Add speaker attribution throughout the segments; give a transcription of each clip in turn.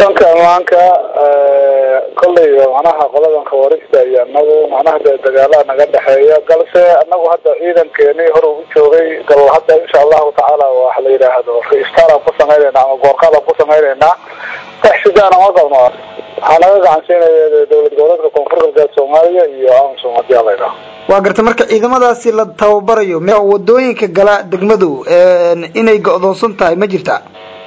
Speaker 1: dhanka ammaanka kolley macnaha qoladan khawarijta iyo anagu macnaha de dagaalaha naga dhexeeya balse anagu hadda ciidankeeni hor u joogay gal hadda insha allahu tacaala waxa la yidhaahdo restaaran ku samaynayna ama goorqaadan ku samaynaynaa wax sidaana ma qabno waxaa naga gacansiinaya dowlad goboleedka koonfur galbeed soomaaliya iyo amsom hadii ala yidhaho
Speaker 2: waa garta marka ciidamadaasi la tababarayo me wadooyinka gala degmadu inay go-doonsan tahay ma jirta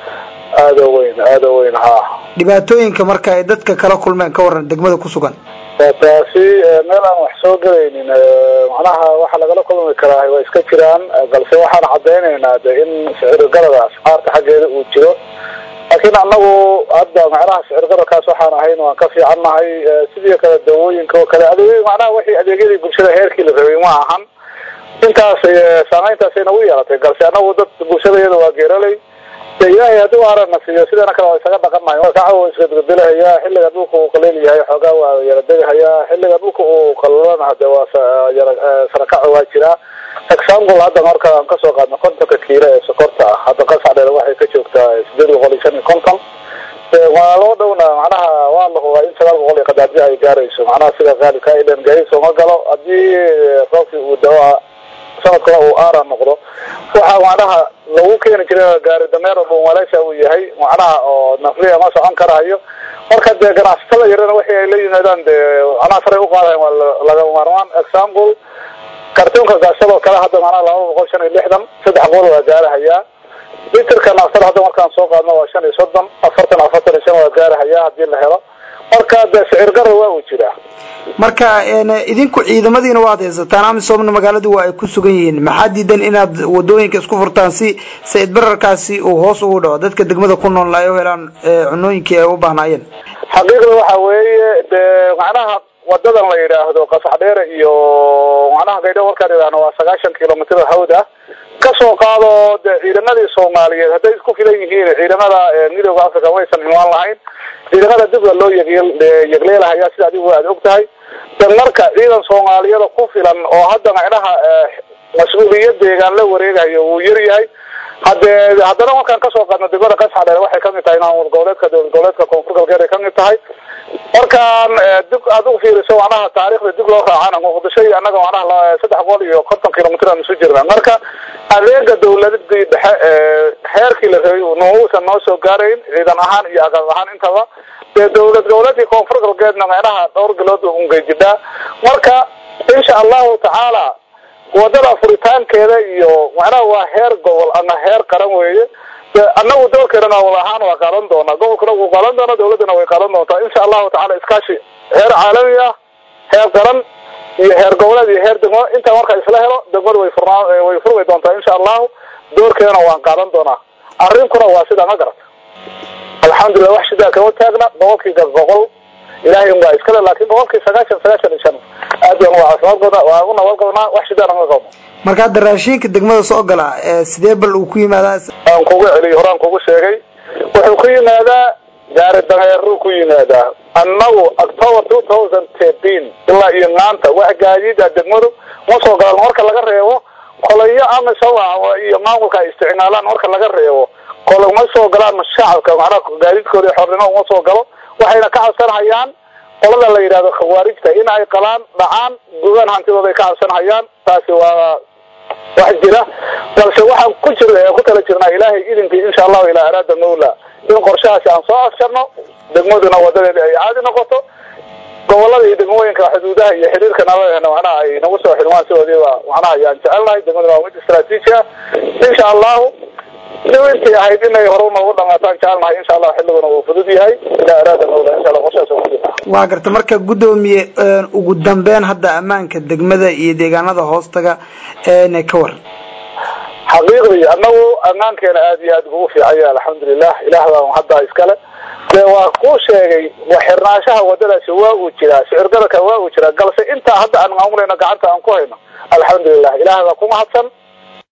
Speaker 1: aada o weyn aada o weyn ha
Speaker 2: dhibaatooyinka marka ay dadka kala kulmeen ka waran degmada ku sugan
Speaker 1: taasi meel aan wax soo gelaynin macnaha waxa lagala kulmi karaa waa iska jiraan balse waxaan cadaynaynaa de in sicirgalada asxaarta xaggeeda uu jiro laakiin anagu hadda macnaha sicirgalalkaas waxaan ahayn waan ka fiican nahay sidii kale dawooyinka oo kale adeeg macnaha wixii adeegyadii bulshada heerkii la rabay ma ahan intaas saameyntaasay nagu yeelatay balse anagu dad bulshada iyada waa geeraley de ilaahay haddii arana siiyo sidana kale waa isaga dhaqan mahay marka cawa isgadgadelahayaa xilliga dhulka uu qaleel yahay xoogaa waa yara degahayaa xilliga dhulka uu qalalana hade waa yara sarakaco waa jiraa example hadda marka aan kasoo qaadno kontonka kiilo ee sokorta ah hadda qascadheer waxay ka joogtaa sideed boqol iyo shan iyo konton waa loo dhowna macnaha waa la hubaa in sagaal boqol iyo qadaadyo ay gaarayso macnaha sida qaalibka ilan gaariso ma galo haddii roobkii uu dawa sanadkana uu aara noqdo waxa macnaha lagu keeni jiray gaari dameer bunwaleesha uu yahay macnaha oo nafliya ma socon karayo marka dee ganacsatada yarana waxi ay la yimaadaan dee macnaha saray uqaadayan waa lagama maarmaan example kartuunka gaashadoo kale hadda macnaha laba boqol shan iyo lixdan saddex boqol waa gaarahayaa literka naftada hadda markaan soo qaadno waa shan iyo soddon afartan afartan iyo shan waa gaarahayaa hadii la helo marka de sicir garar waa uu jiraa
Speaker 2: marka idinku ciidamadiina waad haysataan amisobna magaaladu waa ay ku sugan yihiin maxaa diidan inaad wadooyinka isku furtaan si sayid bararkaasi uu hoos ugu dhaco dadka degmada ku nool ay u helaan cunooyinkii ay u baahnaayeen
Speaker 1: xaqiiqda waxa weeye de macnaha wadadan la yidhaahdo qasax dheere iyo macnaha gaydho markaan idhaahno waa sagaashan kilomitr hawd ah kasoo qaado de ciidamadii soomaaliyeed hadday isku filan yihiin ciidamada midooda africa waysan imaan lahayn ciidamada dib waa loo yegleelahaya sida adigu aad og tahay de marka ciidan soomaaliyada ku filan oo hadda macnaha mas-uuliyad deegaan la wareegayo wuu yar yahay hadee haddana markaan kasoo qaadno degmada qasxadheer waxay kamid tahay maamul goboleedka dowlad goboleedka koonfur galbeed ay kamid tahay markaan dib aad u fiiriso macnaha taarikhda dib loo raacana muqdisho iyo annaga macnaha saddex boqol iyo konton kilomitr aan isu jirna marka adeega dawladadii dhexe heerkii la rabay nousan noo soo gaarayn ciidan ahaan iyo aqal ahaan intaba dee dowlad goboleedkii koonfur galbeedna macnaha dhowr bilood ungejidhaa marka insha allahu tacaala wadada furitaankeeda iyo macnaha waa heer gobol ama heer qaran weeye annagu doorkeena maamul ahaan waa qaadan doonaa gobolkuna wuu qaadan doonaa dawladdana way qaadan doontaa insha allahu tacala iskaashi heer caalami ah heer qaran iyo heer goboleed iyo heer degmo intaa markaa isla helo degmadu way furnaa way furmi doontaa insha allahu doorkeedana waan qaadan doonaa arrinkuna waa sidaa ma garata alxamdulilah wax sidaa kama taagna boqolkiiba boqol ilahay un baa iskale laakin boqolkii sagaashan sagaashan iyo shan aad baan waa caafimaad qabnaa waa u nabad qabnaa wax sidaana ma qabno
Speaker 2: marka hadda raashinka degmada soo gala sidee bal uu ku yimaadaa
Speaker 1: aan kugu celiyo horaan kugu sheegay wuxuu ku yimaadaa gaari dameeruu ku yimaadaa annagu october two thousand thirteen ilaa iyo maanta wax gaadiida degmadu ma soo galaan marka laga reebo kolayo amisom iyo maamulka ay isticmaalaan marka laga reebo kole ma soo galaan shacabka macnaha gaadiidkooda xornimo uma soo galo waxayna ka cabsanhayaan qolada la yidhahdo khawaarijta in ay qalaan dhacaan gugaan hantidooda ay ka cabsanhayaan taasi waa wax jira balse waxaan ku jir ku tala jirnaa ilaahay idinkii insha allahu ilaa araada mawla in qorshahaasi aan soo afjarno degmaduna wadadeeda ay caadi noqoto gobolada iyo degmooyinka xuduudaha iyo xiriirka nabadena macnaha ay nagu soo xidhmaan sidoodiiba macnaha ayaan jecelnahay degmaduna waa mid istraatiiji ah insha allahu intii ahayd inay hore noogu dhamaataan jecelnahay insha allah xilliguna uu fudud yahay ilaa araada mawla insha allah qorshahaas waa kujirna
Speaker 2: waa garta marka guddoomiye ugu dambeyn hadda ammaanka degmada iyo deegaanada hoostaga ka waran
Speaker 1: xaqiiqdii annagu ammaankeena aad iyo aad ugu fiican yahay alxamdulilah ilaah baa hadda iskale de waa kuu sheegay waxirnaanshaha wadadaasi waa uu jiraa sicir gararka waa uu jiraa galse intaa hadda aan maamulayno gacanta aan ku hayno alxamdulilah ilaah baa ku mahadsan